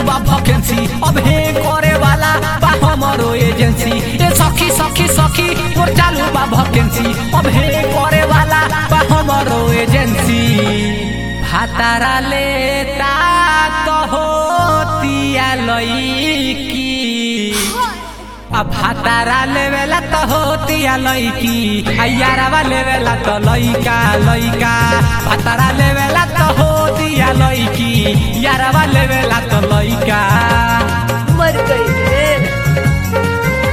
बा वैकेंसी अब हे करे वाला बा हमरो एजेंसी ए सखी सखी सखी मोर चालू बा वैकेंसी अब हे करे वाला बा हमरो एजेंसी भातारा लेता तो होतिया लईकी अब भातारा लेवेला तो होतिया लईकी अयारावा लेवेला तो लईका लईका भातारा लेवेला तो होतिया लईकी यारावा लेवेला तो लईका मर गई रे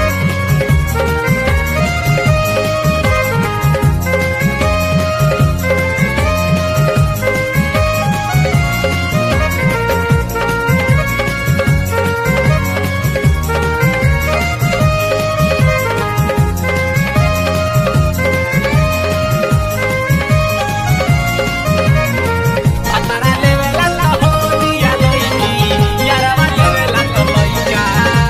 भातारा लेवेला तो होतिया लईकी यारावा लेवेला तो लईका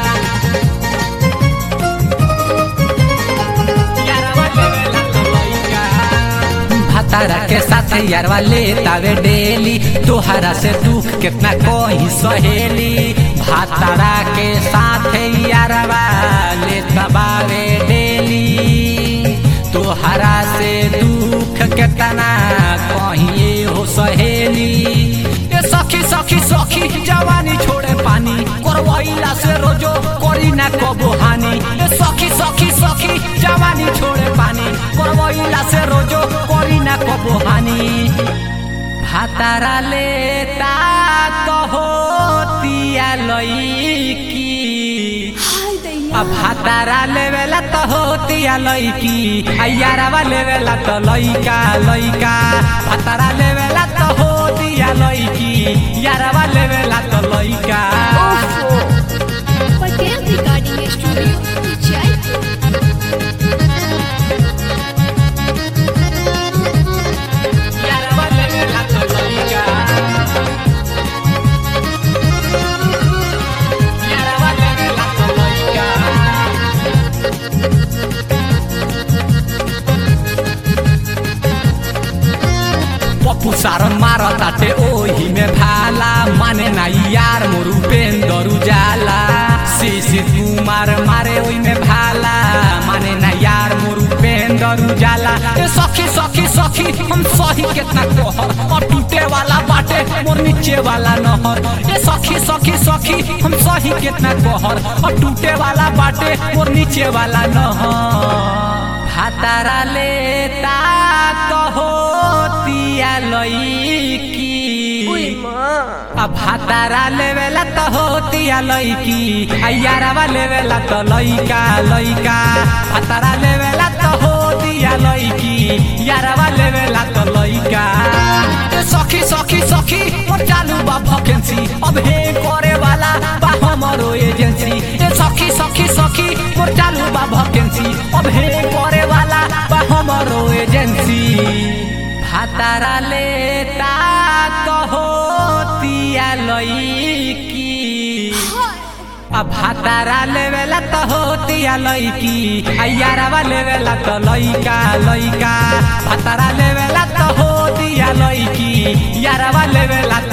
यारावा लेवेला तो लईका भातारा के साथ यारवा लेतावे डेली तोहरा से दुख कितना कोई सहेली भातारा के साथ यारवा लेतबावे डेली तोहरा से दुख कितना कहिए हो सहेली ए सखी सखी सखी जवानी छोड़े पानी करवैला से रोजो करी ना कबो हानि ए सखी सखी सखी जवानी छोड़े पानी करवैला से रोजो करी ना कबो हानि भातारा लेता तो होतिया लईकी हाय दैया अब भातारा लेवेला तो होतिया लईकी अयारावा लेवेला तो लईका लईका भातारा लेवेला तो होतिया लईकी यारावा लेवेला तो लईका ओफो पटेल रिकॉर्डिंग स्टूडियो जयपुर यारावा लेवेला तो लईका यारावा लेवेला तो लईका पप्पू सारन मारताटे ओही में भाला माने ना यार मोरू पेंदरू जाला शिशिर कुमार मारे ओही में भाला माने ना यार मोरू पेंदरू जाला ए सखी सखी सखी हम सही कितना कहर और टूटे वाला बाटे मोर नीचे वाला नहर ए सखी सखी सखी हम सही कितना कहर और टूटे वाला बाटे मोर नीचे वाला नहर भातारा लेता तो होतिया लईकी ओए माँ अब भातारा लेवेला तो होतिया लईकी अयारावा लेवेला तो लईका लईका भातारा लेवेला तो होतिया लईकी यारावा लेवेला तो लईका ए सखी सखी सखी मोर चालू बा वैकेंसी अब हे करे वाला बा हमरो एजेंसी ए सखी सखी सखी मोर चालू बा वैकेंसी अब हे करे वाला बा हमरो एजेंसी भातारा लेता तो होतिया लईकी अब भातारा लेवेला तो होतिया लईकी अयारावा लेवेला तो लईका लईका भातारा लेवेला तो होतिया लईकी यारावा लेवेला